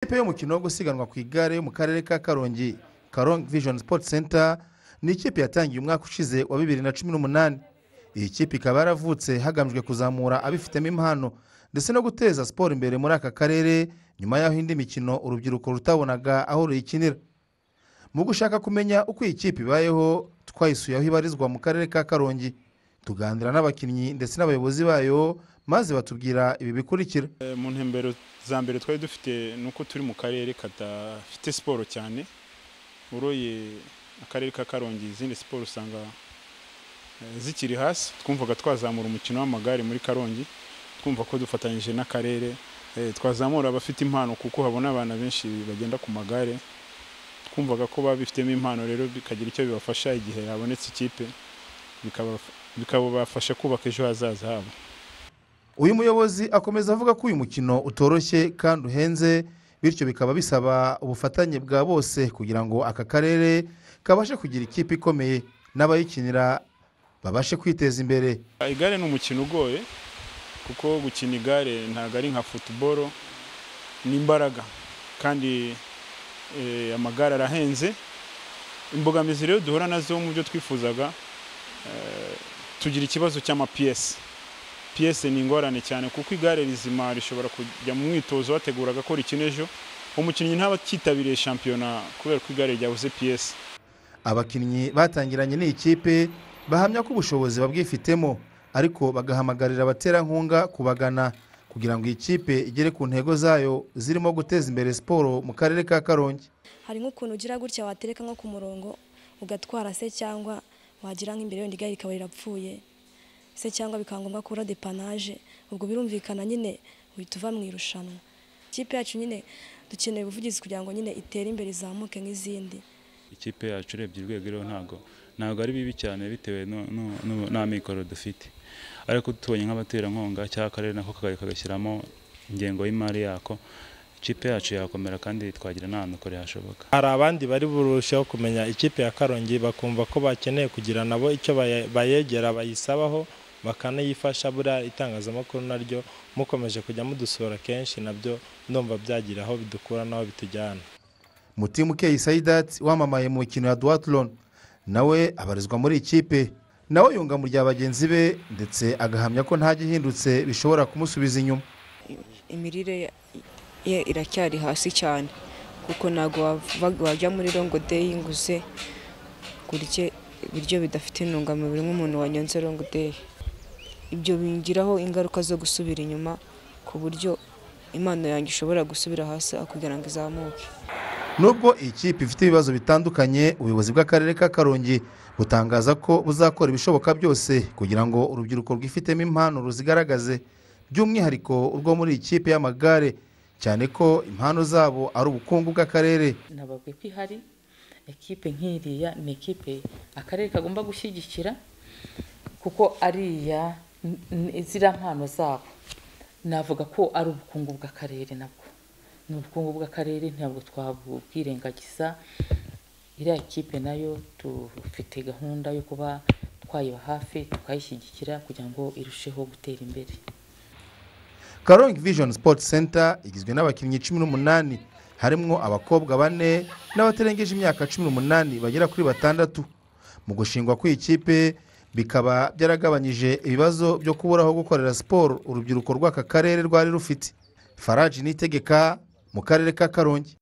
ikipe y'umukino wo gusiganwa ku igare yo mu karere ka karongi karongi vision sport center ni ikipe yatangiye umwaka ushize wa bibiri na cumi n'umunani iyi kipe ikaba yaravutse hagamijwe kuzamura abifitemo impano ndetse no guteza siporo imbere muri aka karere nyuma y'aho indi mikino urubyiruko rutabonaga aho ruyikinira mu gushaka kumenya uko iyi kipe ibayeho twayisuye aho ibarizwa mu karere ka karongi tuganira n'abakinnyi ndetse n'abayobozi bayo maze batubwira ibi bikurikira Eh, mu ntembero za mbere twari dufite ni uko turi mu karere kadafite siporo cyane uroye akarere ka karongi izindi siporo usanga eh, zikiri hasi twumvaga twazamura umukino w'amagare muri karongi twumva ko dufatanyije n'akarere eh, twazamura abafite impano kuko habona abana benshi bagenda ku magare twumvaga ko babifitemo impano rero bikagira icyo bibafasha igihe habonetse ikipe bikabaf- bikabafasha kubaka ejo hazaza habo uyu muyobozi akomeza avuga ko uyu mukino utoroshye kandi uhenze bityo bikaba bisaba ubufatanye bwa bose kugira ngo aka karere kabashe kugira ikipe ikomeye n'abayikinira babashe kwiteza imbere igare ni umukino ugoye kuko gukina igare ntabwo ari nka futuboro ni imbaraga kandi eh, amagare arahenze imbogamizi rero duhura nazo mu byo twifuzaga eh, tugira ikibazo cy'amapiyesi piyesi ni ingorane cyane kuko igare rizima rishobora kujya mu mwitozo wateguraga ko rikina ejo umukinnyi ntaba acyitabiriye shampiyona kubera ko igare ryabuze piyesi abakinnyi batangiranye n'iyi kipe bahamya ko ubushobozi babwifitemo ariko bagahamagarira abaterankunga kubagana kugira ngo iyi kipe igere ku ntego zayo zirimo guteza imbere siporo mu karere ka karongi hari nk'ukuntu ugira gutya watereka nko ku murongo ugatwara se cyangwa wagira nk'imbere wenda igare rikaba rirapfuye se cyangwa bikaba ngombwa kubura depanaje ubwo birumvikana nyine uhita uva mu irushanwa ikipe yacu nyine dukeneye ubuvugizi kugira ngo nyine itere imbere izamuke nk'izindi ikipe yacu urebye urwego iriho ntabwo ntabwo ari bibi cyane bitewe nu- nu- nu- n'amikoro dufite ariko tubonye nk'abaterankunga cyangwa akarere nako kagahita kagashyiramo ingengo y'imari yako ikipe yacu yakomera kandi twagira n'ahantu kure hashoboka hari abandi bari burusheho kumenya ikipe ya karongi bakumva ko bakeneye kugira nabo icyo baye- bayegera bayisabaho bakanayifasha buriya itangazamakuru naryo mukomeje kujya mudusura kenshi nabyo ndumva byagira aho bidukura n'aho bitujyana mutimu keyi sayidati wamamaye mu mikino ya duwatironi nawe abarizwa muri iyi kipe nawe yunga mu rya bagenzi be ndetse agahamya ko nta gihindutse bishobora kumusubiza inyuma imirire ye iracyari hasi cyane kuko ntabwo wava- wajya muri rongo deyi ngo uze kurye ibiryo bidafite intungamubiri nk'umuntu wanyonze rongo deyi ibyo bingiraho ingaruka zo gusubira inyuma ku buryo impano yanjye ishobora gusubira hasi aho kugira ngo izamuke nubwo iyi kipe ifite ibibazo bitandukanye ubuyobozi bw'akarere ka karongi butangaza ko buzakora ibishoboka byose kugira ngo urubyiruko rwifitemo impano ruzigaragaze by'umwihariko urwo muri iyi kipe y'amagare cyane ko impano zabo ari ubukungu bw'akarere ntababwe ko ihari ekipe nk'iriya ni ekipe akarere kagomba gushyigikira kuko ariya n- n- ziriya mpano zabo navuga ko ari ubukungu bw'akarere nabwo ni ubukungu bw'akarere ntabwo twabwirengagiza iriya kipe nayo dufite gahunda yo kuba twayiba hafi tukayishyigikira kugira ngo irusheho gutera imbere karongi vision sport center igizwe n'abakinnyi cumi n'umunani harimo abakobwa bane n'abatarengeje imyaka cumi n'umunani bagera kuri batandatu mu gushingwa kw'iyi kipe bikaba byaragabanyije ibibazo byo kubura aho gukorera siporo urubyiruko rw'aka karere rwari rufite faraji nitegeka mu karere ka karongi